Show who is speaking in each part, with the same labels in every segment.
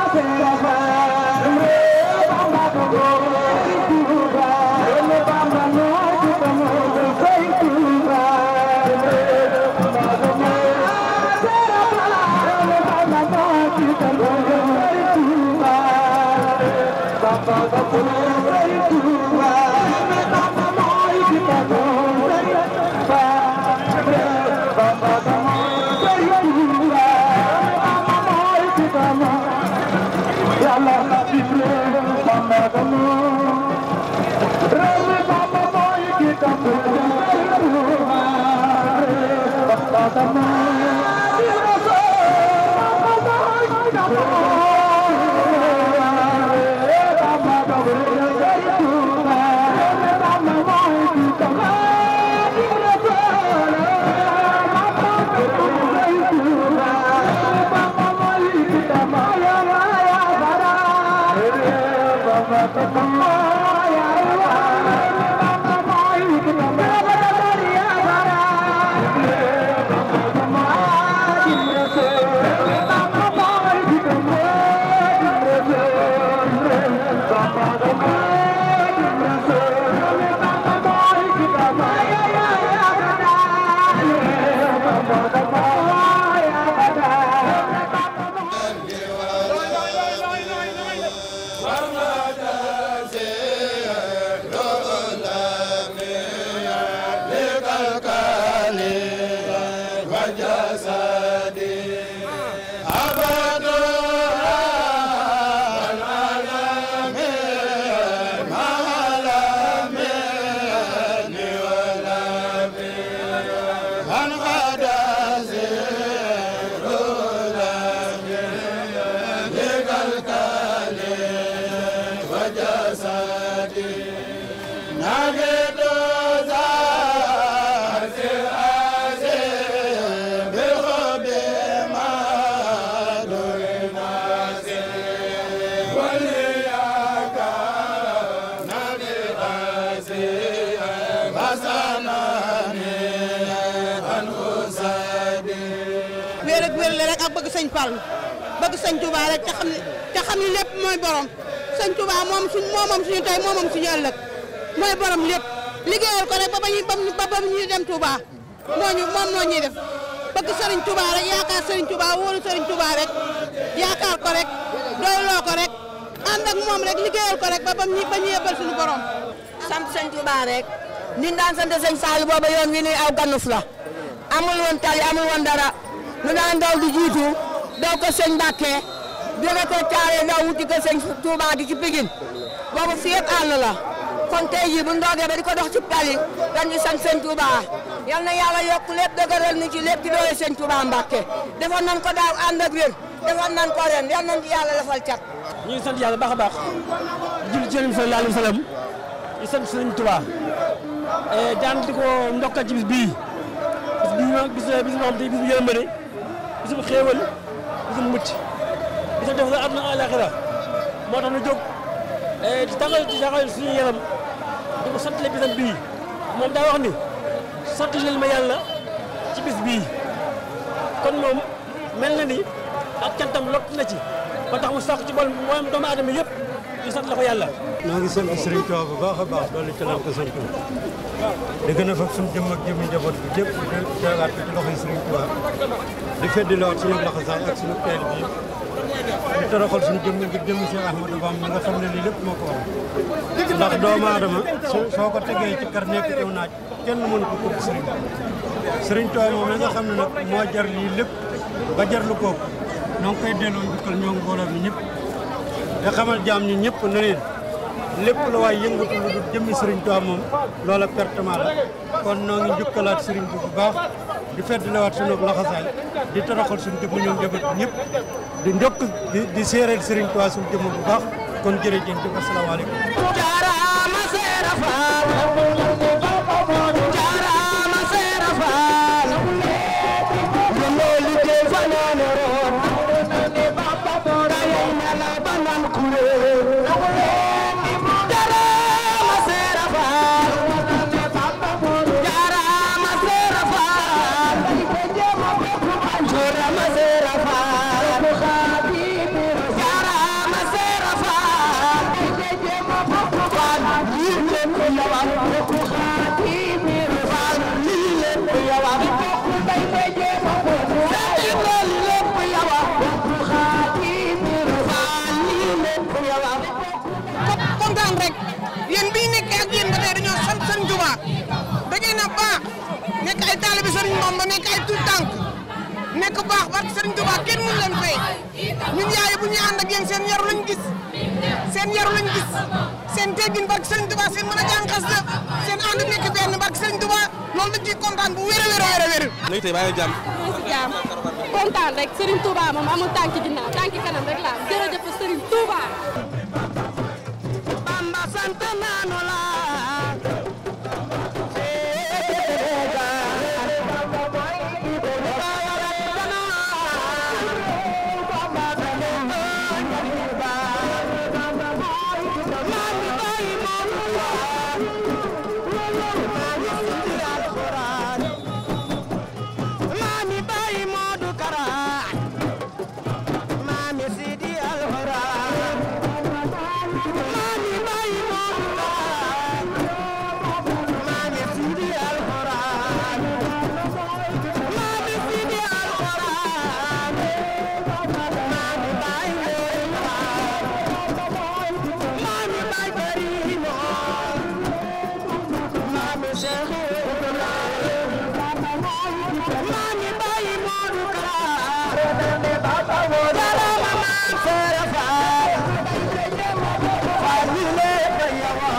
Speaker 1: wéer ak wéer la rek ak bëgg sëñ Fall bëgg sëñ Touba rek te xam ne te xam ne lépp mooy borom sëñ Touba moom suñ moomam suñu tey moomam suñu ëllëg mooy borom lépp liggéeyal ko rek ba ba ñuy ba ba ñuy dem Touba moo ñu moom moo ñuy def bëgg sëriñ Touba rek yaakaar sëriñ Touba wóolu sëriñ Touba rek yaakaar ko rek doyloo ko rek ànd ak moom rek liggéeyal ko rek ba ba ñu ba ñu yebbal suñu borom.
Speaker 2: sant sëñ Touba rek ni daan sant sëñ Sall booba yoon wi ni aw ganuf la amul woon tali amul woon dara nu daan daw di jiitu daw ko sëñ Mbàkke jóge ko caare daw wuti ko sëñ Touba gi ci Pikine boobu fi yëpp àll la kon tey jii bu ndoogee ba di ko dox ci tali dañuy sant sëñ Touba yal na yàlla yokk lépp dëgëral ni ci lépp di doole sëñ Touba Mbàkke defoon nañ ko daaw ànd ak wér defoon nañ ko ren yal nañ ci yàlla defal cat
Speaker 3: ñu ngi sant yàlla baax a baax julli ci Yonent bi sallallahu alayhi wa sallam di sant sëñ Touba daan di ko ndokkal ci bis bii bis bii moom bis bis moom tey bis bu yërmande bis bu xéewal bis bu mucc bis bu def la àdduna àllaaxira moo tax ñu jóg di taxal di taxal suñu yaram di ko sant bisam bii moom daa wax ni sant leen ma yàlla ci bis bii kon moom mel na ni ak cantam lott na ci ba tax mu sàkk ci bool mooy doomu aadama yëpp ñu sant la ko yàlla.
Speaker 4: ñoo ngi sant Serigne Touba bu baax a baax doole ci lan ko sant di gën a fab suñu jëmm ak jëmmi njaboot bi yëpp di teewaat ko ci loxoy Serigne Touba di feddilewaat suñu laxasaay ak suñu teel bi di toroxal suñu jëmm ngir jëmmi Cheikh Ahmadou Bamba mi nga xam ne lii lépp moo ko waral ndax doomu aadama soo ko tegee ci kar nekk aw naaj kenn mënu ko kooku Serigne Serigne Touba moom mi nga xam ne nag moo jar lii lépp ba jar lu kooku ñoo ngi koy delloo njukkal ñoo ngi mbooloo mi ñëpp te xamal jaam ñi ñëpp na leen lépp la waaye yëngatu lu dul jëmmi Serigne Touba moom loola pertement la kon noo ngi njukkalaat Serigne bi bu baax di feddliwaat sunu laxasaay di toroxal suñu jëmm ñoom jabat ñëpp di njokk di di séeréer Serigne Touba suñu jëmm bu baax kon jërëjëf di asalaamaaleykum
Speaker 5: jaaraama seera faal jaaraama seera faal yéen liggéey fa noonu roon dayay na la banan kuréel jaaraama seera faal jaaraama seera faal jaaraama seera faal jaaraama
Speaker 6: ñuy ànd ak yéen seen yaru lañ gis seen yaru lañ gis seen teggin barke Serigne Touba seen mën a jàng xas la seen ànd nekk benn barke Serigne Touba loolu dañ ciy kontaan bu wér a wér a wér a wér.
Speaker 7: léegi tey baa ngi jàmm.
Speaker 8: jaam kontaan rek Serigne Touba moom amul tànki ginnaaw tànki kanam rek la am jërëjëf Serigne Touba.
Speaker 5: Bamba sant naanu la Mami bayi Modou Kara Mami Sidi Alxuraan Mami bayi Modou Kara Mami Sidi Alxuraan Mami Sidi Alxuraan Mami bayi Modou Mami bayi Karimo Mami Cheikh Mami bayi Modou Kara Jarama maam Seera Faal Famille Bayawa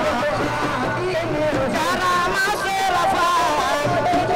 Speaker 5: Jarama Seera Faal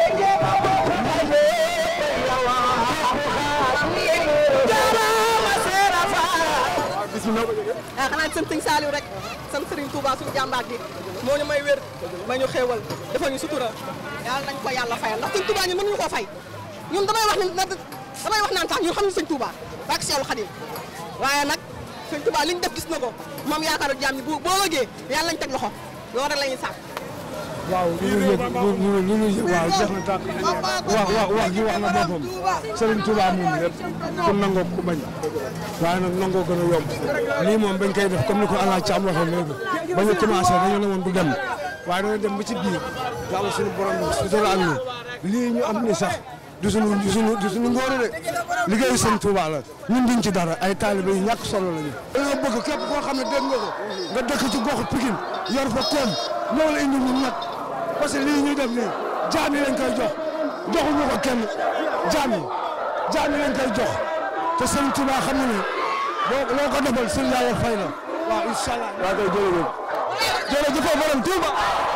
Speaker 5: Jarama Seera Faal
Speaker 6: bis bi noo ko jógee. ah xanaa sant Sëñ Saliou rek sant Serigne Touba suñu jàmbaar gi moo ñu may wér may ñu xéewal defal ñu sutura yàlla nañ ko yàlla fayal ndax Sëñ Touba ñun mënuñu koo fay ñun damay wax ne damay wax naan sax ñun xam ñu Sëñ Touba bak Seexul Xadim waaye nag Sëñ Touba li ñu def gis na ko moom yaakaaru jaam ñi bu boo wëggee yàlla nañ teg loxo loolu rek la ñuy sàkk.
Speaker 9: waaw li ñu yëg li ñu yëg waaw jeex na tàkk wax wax wax ji wax na boppam Serigne Touba moom lépp ku nangoo ku bañ waaye nag nangoo gën a yomb lii moom bañ koy def comme ni ko Alla Thiam waxee léegi ba ñu commencé dañoo ne woon du dem waaye dañoo dem ba ci biir yàlla suñu borom bi sutura ak ñu lii ñu am ni sax du suñu du suñu du suñu ngóore de liggéeyu Serigne Touba la ñun duñ ci dara ay taalibe yu ñàkk solo lañu. dañoo bëgg képp koo xam ne dégg nga ko nga dëkk ci goxu Pikine yor fa koom loolu indi ñun nag parce que lii ñuy def nii jaam yi lañ koy jox joxuñu ko kenn jaam yi jaam yi lañ koy jox te Serigne Touba xam na ne boo loo ko defal sëñ yàlla fay la waaw incha allah. waaw kay jërëjëf jërëjëf borom Touba.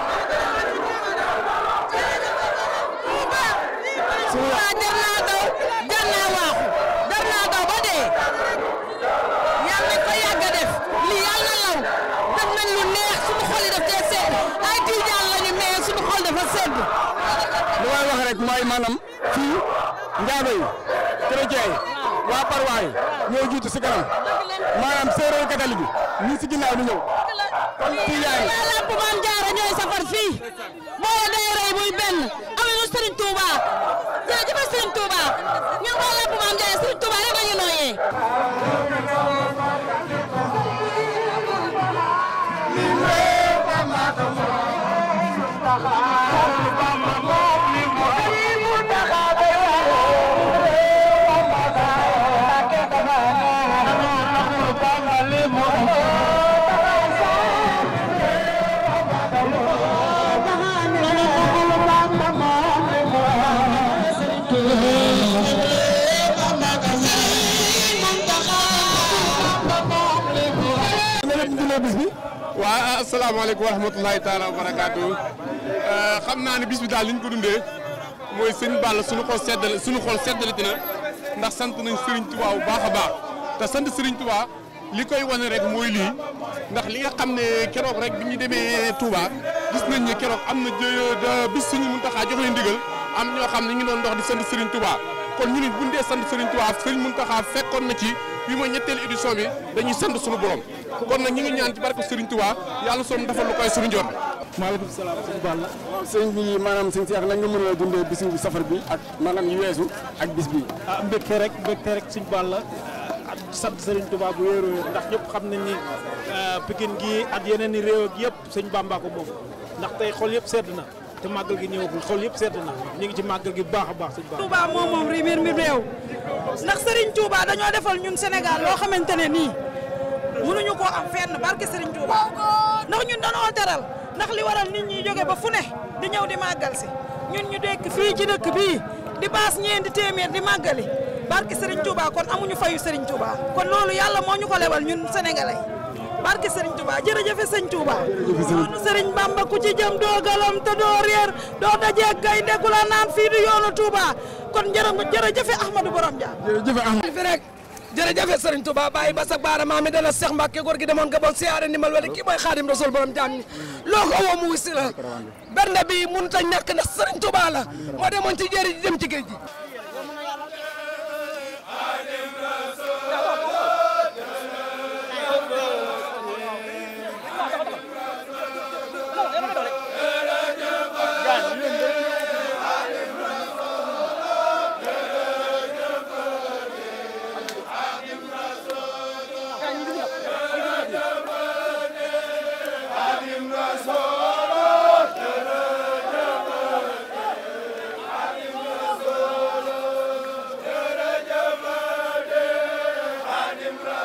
Speaker 2: Touba jar naa daw jar naa waaxu jar naa daw ba dee yal nañ ko yàgg a def lii yal na law def nañ lu neex suñu xol yi daf cee sedd ay tiijaan lañu mais suñu xol dafa sedd.
Speaker 9: li may wax rek mooy maanaam fii njaago yi chrétien yi waa parwaay ñoo jiitu si kanam maanaam séeréer catholique yi ñii si ginnaaw di ñëw kon tijaan yi
Speaker 2: waa Lamp Maam Jaara ñooy safar fii boo day rey muy benn amuñu Serigne Touba jërëjëf Serigne Touba ñun waa Lamp Maam Jaara Serigne Touba rek la ñu nooyee.
Speaker 10: waa asalaamaaleykum wa rahmatulahi taala wa barakaatu xam naa ne bis bi daal li ñu ko dundee mooy sëñ Balla suñu xol seddal suñu xol seddalati na ndax sant nañ Serigne Touba bu baax a baax te sant Serigne Touba li koy wane rek mooy lii ndax li nga xam ne keroog rek bi ñu demee Touba gis nañ ne keroog am na jë bis suñu Muntaxa jox leen ndigal am ñoo xam ne ñu ngi doon dox di sant Serigne Touba kon ñu nit bu ñu dee sant Serigne Touba Serigne Muntaxa fekkoon na ci bi mooy ñetteelu édition bi dañuy sant suñu borom kon nag ñu ngi ñaan ci barke Serigne Touba yàlla soom dafa lu koy suñu jot.
Speaker 9: maaleykum salaam sëñ Balla waaw sëñ bi maanaam sëñ Cheikh nañ nga mën a dundee bisu safar bi ak maanaam yu weesu ak bis bi
Speaker 3: ah mbégte rek mbégte rek sëñ Balla ak sant Serigne Touba bu wéeru wéer ndax ñëpp xam nañ ni Pikine gi ak yeneen i réew ak yëpp sëñ Bamba ko moom ndax tey xol yëpp sedd na te màggal gi ñëwagul xol yëpp sedd na ñu ngi ci màggal gi bu baax a baax sëñ Bamba
Speaker 6: Touba moom moom rimir mi réew ndax Serigne Touba dañoo defal ñun Sénégal loo xamante ne nii mënuñu koo am fenn barke Serigne Touba ndax ñun dañoo teral ndax li waral nit ñi jóge ba fu ne di ñëw di màggal si ñun ñu dekk fii ci dëkk bii di baas ñeenti téeméer di màggali
Speaker 7: barke Serigne Touba kon amuñu fayu Serigne Touba kon loolu yàlla moo ñu ko lebal ñun sénégalais barke Serigne Touba jërëjëfe sëñ Touba yoonu Serigne Bamba ku ci jëm doo galam te doo réer doo dajee kay ndekku la naan fii du yoonu Touba kon jërë jërëjëfe Ahmadou Borom Dia
Speaker 9: jërëjëf Ahmad
Speaker 11: fi rek jërëjëf Serigne Touba bàyyi ba sa baara maami dana Cheikh Mbacke góor gi demoon Gabon siyaare ndimbal wala kii mooy Xaadim Rasul borom jaam ñi loo ko woo mu wusi la bernde bi mënut a ñàkk ndax Serigne Touba la moo demoon ci jéeri ji dem ci géej gi
Speaker 5: Xaadim